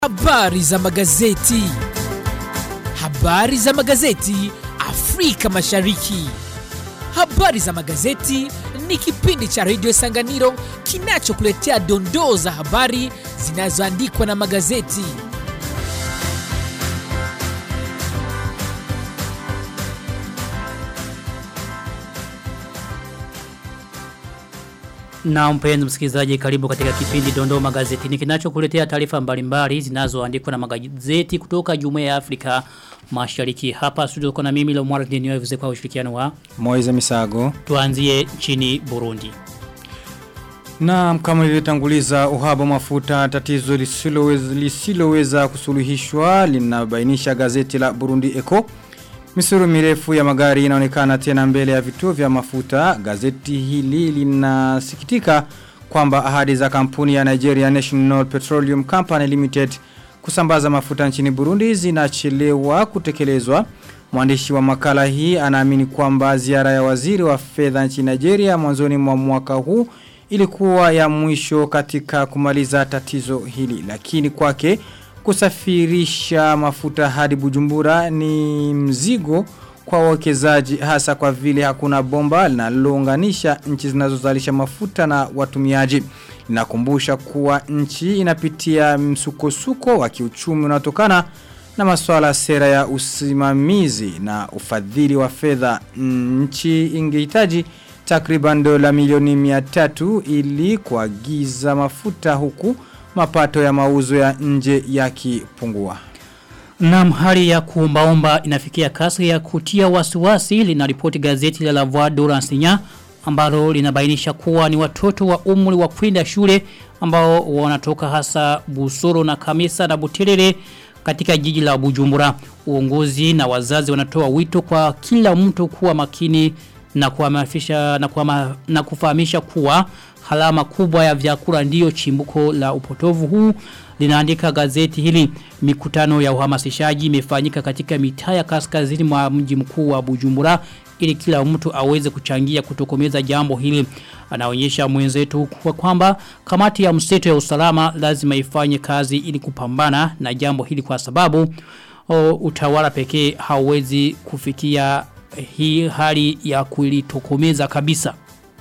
Habari za magazeti. Habari za magazeti Afrika Mashariki. Habari za magazeti ni kipindi cha redio Sanganiro kinachokuletea dondoo za habari zinazoandikwa na magazeti. Na mpenzi msikilizaji karibu katika kipindi Dondoo Magazetini kinachokuletea taarifa mbalimbali zinazoandikwa na magazeti kutoka Jumuiya ya Afrika Mashariki. Hapa studio kuna mimi Lomwara Denio kwa ushirikiano wa Moize Misago. Tuanzie nchini Burundi. Na kama ilivyotanguliza uhaba mafuta tatizo lisiloweza lisiloweza kusuluhishwa linabainisha gazeti la Burundi Eco. Misuru mirefu ya magari inaonekana tena mbele ya vituo vya mafuta. Gazeti hili linasikitika kwamba ahadi za kampuni ya Nigeria National Petroleum Company Limited kusambaza mafuta nchini Burundi zinachelewa kutekelezwa. Mwandishi wa makala hii anaamini kwamba ziara ya waziri wa fedha nchini Nigeria mwanzoni mwa mwaka huu ilikuwa ya mwisho katika kumaliza tatizo hili. Lakini kwake kusafirisha mafuta hadi bujumbura ni mzigo kwa wawekezaji hasa kwa vile hakuna bomba linalounganisha nchi zinazozalisha mafuta na watumiaji. Inakumbusha kuwa nchi inapitia msukosuko wa kiuchumi unaotokana na masuala sera ya usimamizi na ufadhili wa fedha nchi ingehitaji takriban dola milioni 300 ili kuagiza mafuta huku mapato ya mauzo ya nje yakipungua. Naam hali ya kuombaomba inafikia kasi ya kutia wasiwasi linaripoti gazeti la La Voix d'Oransinya ambalo linabainisha kuwa ni watoto wa umri wa kwenda shule ambao wanatoka hasa Busoro na Kamisa na Buterere katika jiji la Bujumbura. Uongozi na wazazi wanatoa wito kwa kila mtu kuwa makini na kuhamasisha na, kuhama, na kufahamisha kuwa halama kubwa ya vyakula ndiyo chimbuko la upotovu huu linaandika gazeti hili mikutano ya uhamasishaji imefanyika katika mitaa ya kaskazini mwa mji mkuu wa Bujumbura ili kila mtu aweze kuchangia kutokomeza jambo hili anaonyesha mwenzetu kwa kwamba kamati ya mseto ya usalama lazima ifanye kazi ili kupambana na jambo hili kwa sababu o, utawala pekee hauwezi kufikia hii hali ya kulitokomeza kabisa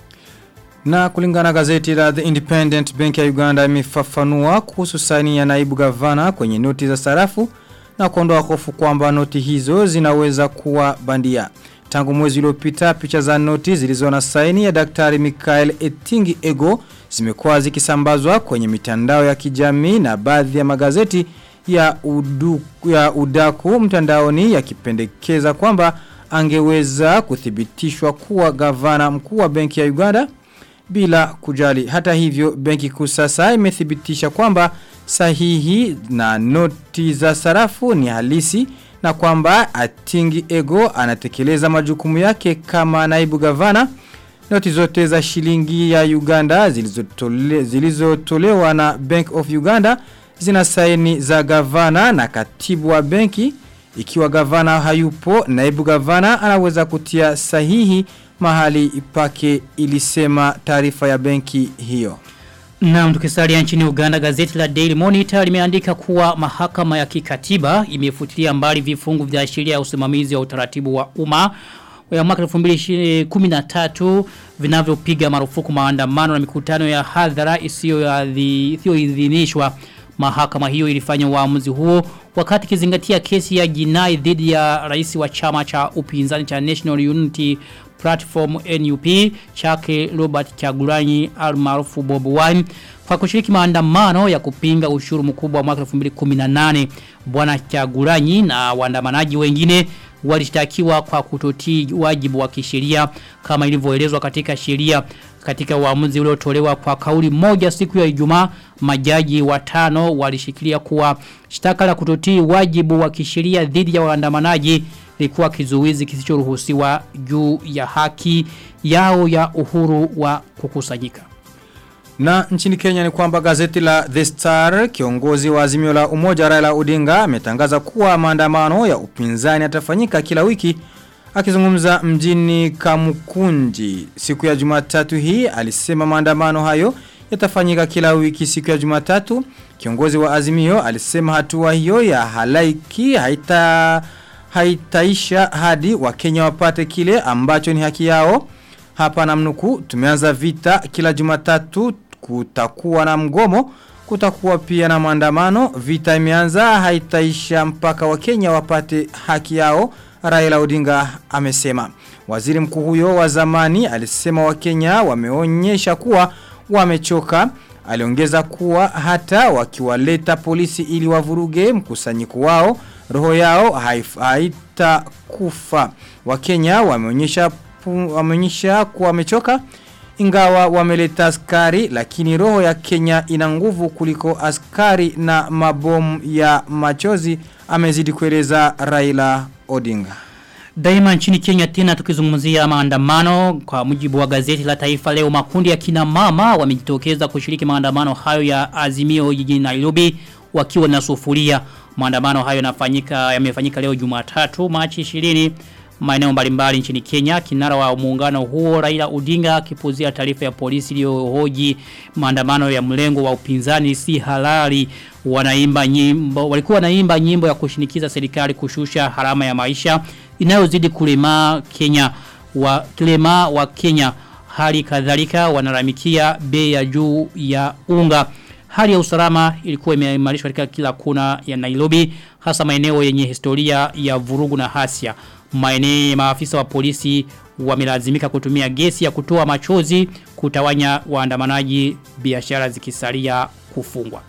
na kulingana gazeti la The Independent Bank ya Uganda imefafanua kuhusu saini ya naibu gavana kwenye noti za sarafu na kuondoa hofu kwamba noti hizo zinaweza kuwa bandia. Tangu mwezi uliopita picha za noti zilizo na saini ya Daktari Mikael Etingi Ego zimekuwa zikisambazwa kwenye mitandao ya kijamii na baadhi ya magazeti ya, udu, ya udaku mtandaoni yakipendekeza kwamba angeweza kuthibitishwa kuwa gavana mkuu wa benki ya Uganda bila kujali. Hata hivyo benki kuu sasa imethibitisha kwamba sahihi na noti za sarafu ni halisi na kwamba Atingi Ego anatekeleza majukumu yake kama naibu gavana. Noti zote za shilingi ya Uganda zilizotolewa zilizo na Bank of Uganda zina saini za gavana na katibu wa benki. Ikiwa gavana hayupo, naibu gavana anaweza kutia sahihi mahali pake ilisema taarifa ya benki hiyo. Na tukisalia nchini Uganda gazeti la Daily Monitor limeandika kuwa mahakama ya kikatiba imefutilia mbali vifungu vya sheria ya usimamizi wa utaratibu wa umma ya mwaka 2013 vinavyopiga marufuku maandamano na mikutano ya hadhara isiyoidhinishwa. Mahakama hiyo ilifanya uamuzi huo wakati kizingatia kesi ya jinai dhidi ya rais wa chama cha upinzani cha National Unity Platform NUP chake Robert Chagulanyi almaarufu Bob Wine kwa kushiriki maandamano ya kupinga ushuru mkubwa wa mwaka 2018 bwana Chagulanyi na waandamanaji wengine walishtakiwa kwa kutotii wajibu wa kisheria kama ilivyoelezwa katika sheria katika uamuzi uliotolewa kwa kauli moja siku ya Ijumaa majaji watano walishikilia kuwa shtaka la kutotii wajibu wa kisheria dhidi ya waandamanaji likuwa kizuizi kisichoruhusiwa juu ya haki yao ya uhuru wa kukusanyika. Na nchini Kenya ni kwamba gazeti la The Star kiongozi wa azimio la umoja Raila Odinga ametangaza kuwa maandamano ya upinzani yatafanyika kila wiki akizungumza mjini Kamukunji siku ya Jumatatu hii alisema maandamano hayo yatafanyika kila wiki siku ya Jumatatu. Kiongozi wa Azimio alisema hatua hiyo ya halaiki haita haitaisha hadi Wakenya wapate kile ambacho ni haki yao. Hapa namnuku tumeanza vita kila Jumatatu kutakuwa na mgomo kutakuwa pia na maandamano vita imeanza haitaisha mpaka Wakenya wapate haki yao Raila Odinga amesema waziri mkuu huyo wa zamani alisema Wakenya wameonyesha kuwa wamechoka aliongeza kuwa hata wakiwaleta polisi ili wavuruge mkusanyiko wao roho yao haitakufa Wakenya wameonyesha wameonyesha kuwa wamechoka ingawa wameleta askari lakini roho ya Kenya ina nguvu kuliko askari na mabomu ya machozi amezidi kueleza Raila Odinga. Daima nchini Kenya tena tukizungumzia maandamano kwa mujibu wa gazeti la taifa leo makundi ya kina mama wamejitokeza kushiriki maandamano hayo ya azimio jijini Nairobi wakiwa na sufuria. Maandamano hayo yanafanyika yamefanyika leo Jumatatu Machi 20 maeneo mbalimbali nchini Kenya. Kinara wa muungano huo Raila Odinga akipuzia taarifa ya polisi iliyohoji maandamano ya mlengo wa upinzani si halali. Wanaimba nyimbo walikuwa wanaimba nyimbo ya kushinikiza serikali kushusha harama ya maisha inayozidi kulema Kenya wa kilema wa Kenya. Hali kadhalika wanaramikia bei ya juu ya unga. Hali ya usalama ilikuwa imeimarishwa katika kila kuna ya Nairobi hasa maeneo yenye historia ya vurugu na hasia maeneo maafisa wa polisi wamelazimika kutumia gesi ya kutoa machozi kutawanya waandamanaji biashara zikisalia kufungwa.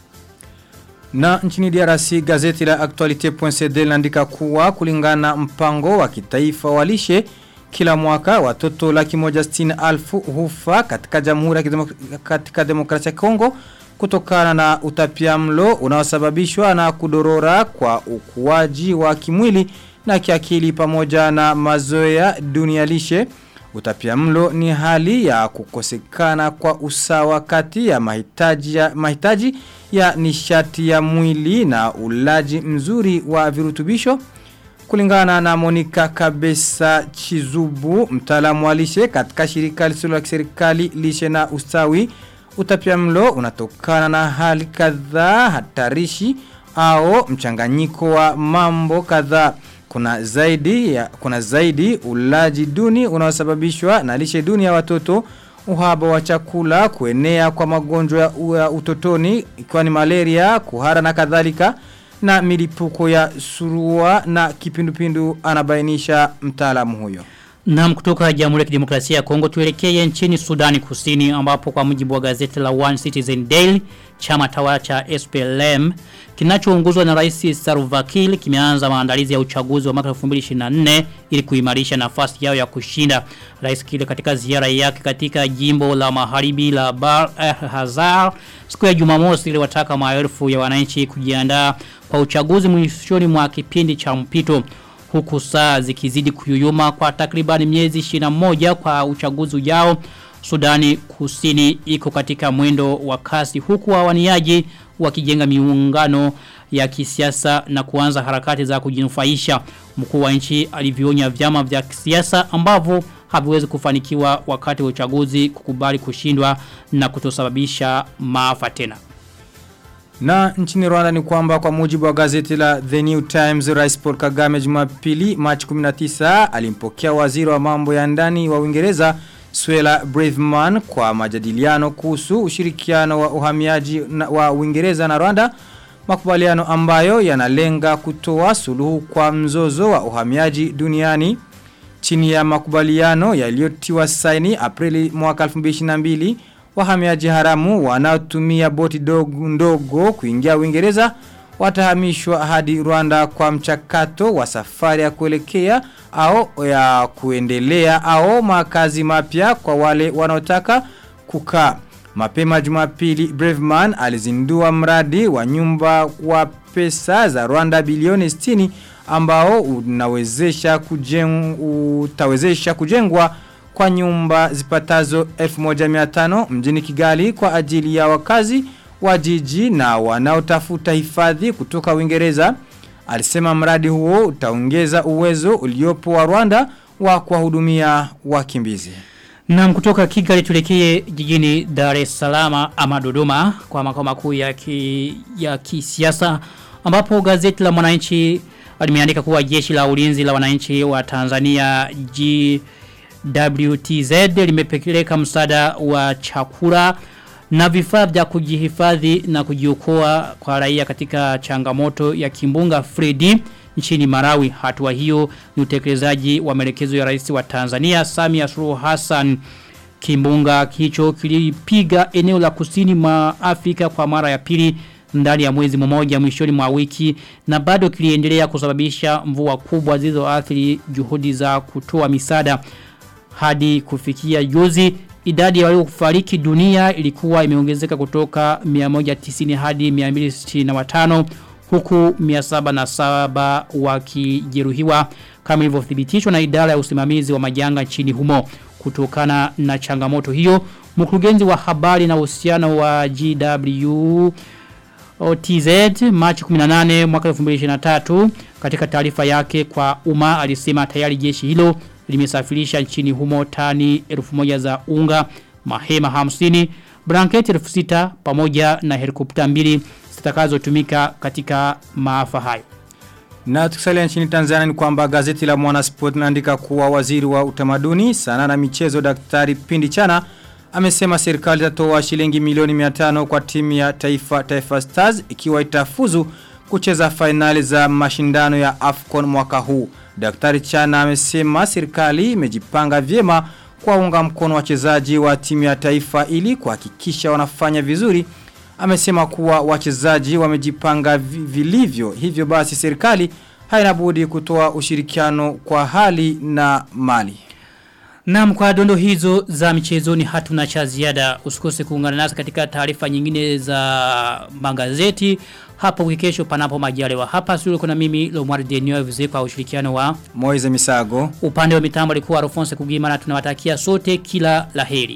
Na nchini DRC gazeti la Actualite.cd linaandika kuwa kulingana mpango wa kitaifa wa lishe kila mwaka watoto laki moja sitini alfu hufa katika jamhuri ya kidemok katika demokrasia ya Kongo kutokana na utapiamlo unaosababishwa na kudorora kwa ukuaji wa kimwili na kiakili pamoja na mazoea dunia lishe. Utapiamlo ni hali ya kukosekana kwa usawa kati ya mahitaji ya, mahitaji ya nishati ya mwili na ulaji mzuri wa virutubisho. Kulingana na Monika Kabesa Chizubu, mtaalamu wa lishe katika shirika lisilo la kiserikali lishe na ustawi, utapiamlo unatokana na hali kadhaa hatarishi au mchanganyiko wa mambo kadhaa kuna zaidi ya, kuna zaidi ulaji duni unaosababishwa na lishe duni ya watoto uhaba wa chakula kuenea kwa magonjwa ya utotoni ikiwa ni malaria kuhara na kadhalika na milipuko ya surua na kipindupindu anabainisha mtaalamu huyo Na kutoka Jamhuri ya Kidemokrasia ya Kongo tuelekee nchini Sudani Kusini ambapo kwa mujibu wa gazeti la One Citizen Daily chama tawala cha SPLM kinachoongozwa na Rais Salva Kiir kimeanza maandalizi ya uchaguzi wa mwaka 2024 ili kuimarisha nafasi yao ya kushinda. Rais Kiir katika ziara yake katika jimbo la Magharibi la Bahr el Hazar siku ya Jumamosi iliwataka maelfu ya wananchi kujiandaa kwa uchaguzi mwishoni mwa kipindi cha mpito huku saa zikizidi kuyuyuma kwa takribani miezi 21 kwa uchaguzi ujao Sudani kusini iko katika mwendo wa kasi huku wawaniaji wakijenga miungano ya kisiasa na kuanza harakati za kujinufaisha mkuu wa nchi alivyonya vyama vya kisiasa ambavyo haviwezi kufanikiwa wakati wa uchaguzi kukubali kushindwa na kutosababisha maafa tena Na nchini Rwanda ni kwamba kwa mujibu wa gazeti la The New Times Rais Paul Kagame Jumapili Machi 19 alimpokea waziri wa mambo ya ndani wa Uingereza Swela Braveman kwa majadiliano kuhusu ushirikiano wa uhamiaji na, wa Uingereza na Rwanda makubaliano ambayo yanalenga kutoa suluhu kwa mzozo wa uhamiaji duniani chini ya makubaliano yaliyotiwa saini Aprili mwaka 2022 wahamiaji haramu wanaotumia boti dogo ndogo kuingia Uingereza watahamishwa hadi Rwanda kwa mchakato wa safari ya kuelekea au ya kuendelea au makazi mapya kwa wale wanaotaka kukaa. Mapema Jumapili Braveman alizindua mradi wa nyumba wa pesa za Rwanda bilioni 60 ambao unawezesha kujeng, utawezesha kujengwa kwa nyumba zipatazo 1500 mjini Kigali kwa ajili ya wakazi wa jiji na wanaotafuta hifadhi kutoka Uingereza. Alisema mradi huo utaongeza uwezo uliopo wa Rwanda wa kuwahudumia wakimbizi. Na kutoka Kigali tulekee jijini Dar es Salaam ama Dodoma kwa makao makuu ya ki, ya kisiasa ambapo gazeti la Mwananchi limeandika kuwa jeshi la ulinzi la wananchi wa Tanzania GWTZ limepeleka msaada wa chakula na vifaa vya kujihifadhi na kujiokoa kwa raia katika changamoto ya kimbunga Freddy nchini Marawi. Hatua hiyo ni utekelezaji wa maelekezo ya rais wa Tanzania Samia Suluhu Hassan. Kimbunga hicho kilipiga eneo la kusini mwa Afrika kwa mara ya pili ndani ya mwezi mmoja mwishoni mwa wiki na bado kiliendelea kusababisha mvua kubwa zilizoathiri juhudi za kutoa misaada hadi kufikia juzi idadi ya waliofariki dunia ilikuwa imeongezeka kutoka 190 hadi 265 huku 707 wakijeruhiwa kama ilivyothibitishwa na idara ya usimamizi wa majanga nchini humo kutokana na changamoto hiyo mkurugenzi wa habari na uhusiano wa GW OTZ Machi 18 mwaka 2023 katika taarifa yake kwa umma alisema tayari jeshi hilo limesafirisha nchini humo tani 1000 za unga, mahema 50, blanketi 6000 pamoja na helikopta mbili zitakazotumika katika maafa hayo. Na tukisalia nchini Tanzania ni kwamba gazeti la Mwanasport linaandika kuwa waziri wa utamaduni, sana na michezo Daktari Pindi Chana amesema serikali itatoa shilingi milioni 500 kwa timu ya taifa Taifa Stars ikiwa itafuzu kucheza fainali za mashindano ya AFCON mwaka huu. Daktari Chana amesema serikali imejipanga vyema kuwaunga mkono wachezaji wa timu ya taifa ili kuhakikisha wanafanya vizuri. Amesema kuwa wachezaji wamejipanga vilivyo hivyo basi serikali haina budi kutoa ushirikiano kwa hali na mali. Naam kwa dondo hizo za michezoni hatuna cha ziada. Usikose kuungana nasi katika taarifa nyingine za magazeti hapo kesho panapo majaliwa. Hapa studio kuna mimi Lomwari Denio vize kwa ushirikiano wa Moize Misago. Upande wa mitambo alikuwa Alphonse Kugima na tunawatakia sote kila laheri.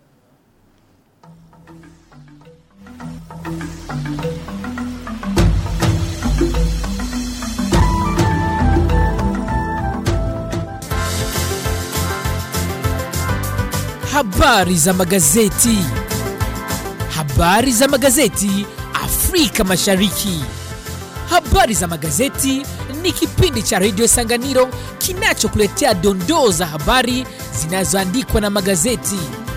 Habari za magazeti. Habari za magazeti Afrika Mashariki. Habari za magazeti ni kipindi cha Radio Sanganiro kinachokuletea dondoo za habari zinazoandikwa na magazeti.